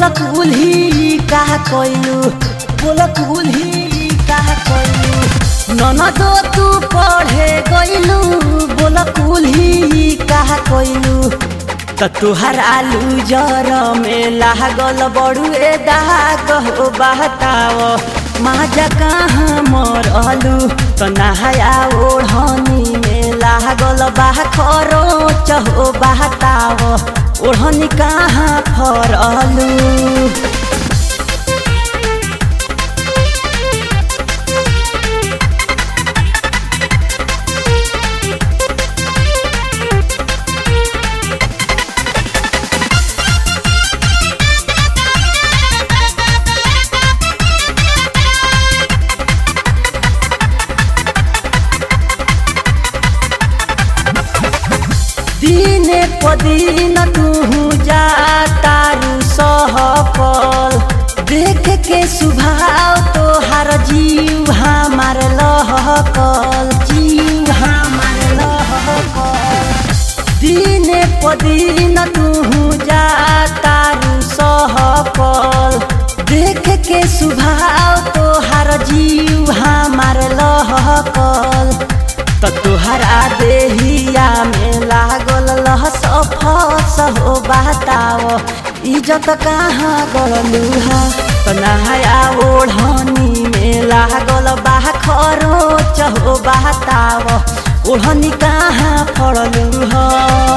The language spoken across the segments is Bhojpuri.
बोला कुल्ही कहा कोइलू बोला कुल्ही कहा कोइलू ननदो तू पढ़े गइलू बोला कुल्ही कहा कोइलू त तुहर आलू जर में लागल बड़ुए दाग हो बहताव माजा कहाँ मरलू त नहाया ओढ़नी में लागल बा खरो चहो बहताव ओढ़नी कहाँ फरलू दिने पदिन तू जा तारू सहकल देख के सुभाव तोहार जीव हमार लहकल जीव हमार लहकल दिने पदिन तू जा तारू सहकल देख के सुभाव तोहार जीव हमार लहकल त तुहरा देहिया में लागल लहस फस हो बताव इज्जत कहाँ गलुहा त नहाया ओढ़नी में लागल बा खरो चहो बताव ओढ़नी कहाँ फड़लू ह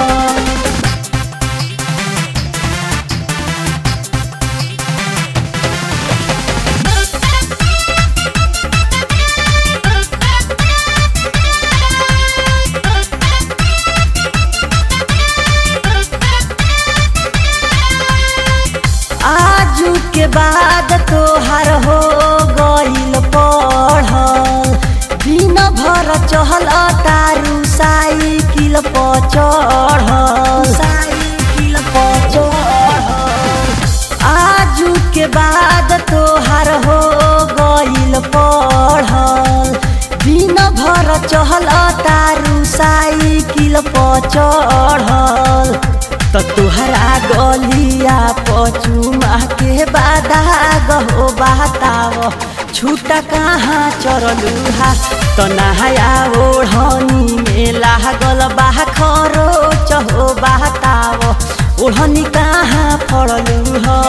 आजू के बाद तोहर हो गइल पढ़ल दिन भर चहल तारू साइकिल पर चढ़ल साइकिल पर चढ़ल आजू के बाद तोहर हो गइल पढ़ल दिन भर चहल तारू साइकिल पर चढ़ल त तुहरा गलिया पचुमा के बादा गहो बाताव छुटा कहाँ चरलू हा त नहाया ओढ़नी में लागल बा खरो चहो बाताव ओढ़नी कहाँ फड़लू ह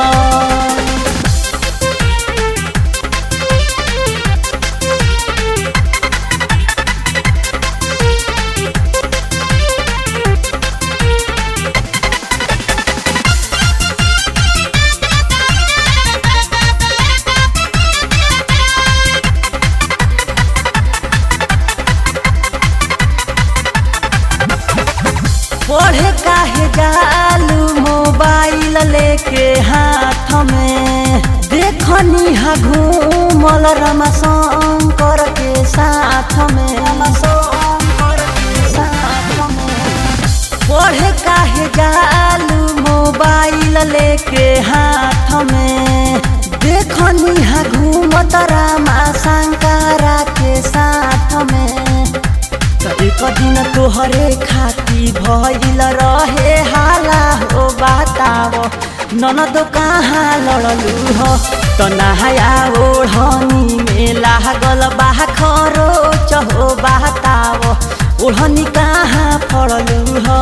पढ़े काहे जालू मोबाइल लेके हाथ में देखनी हा घूमल रमा शंकर के साथ में शंकर के साथ में पढ़े काहे जालू मोबाइल लेके हाथ में देखनी हा घूमत रामा शंकरा के साथ में त एक दिन तोहरे खाती भइल रहे हाला हो बताव ननद कहाँ लड़लू ह त नहाया ओढ़नी में लागल बा खरो चहो बताव ओढ़नी कहाँ फड़लू ह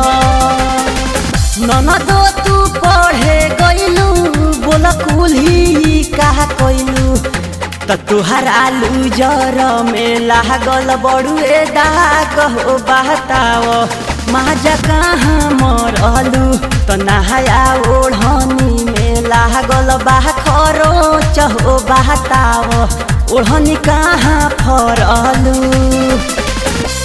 ननदो तू पढ़े गइलू बोल कुल्ही कहा कइलू त तुहर आलू जर में लागल बड़ुए दाग हो बहताव माजा कहाँ मरलू त नहाया ओढ़नी में लागल बा खरो चहो बहताव ओढ़नी कहाँ फरलू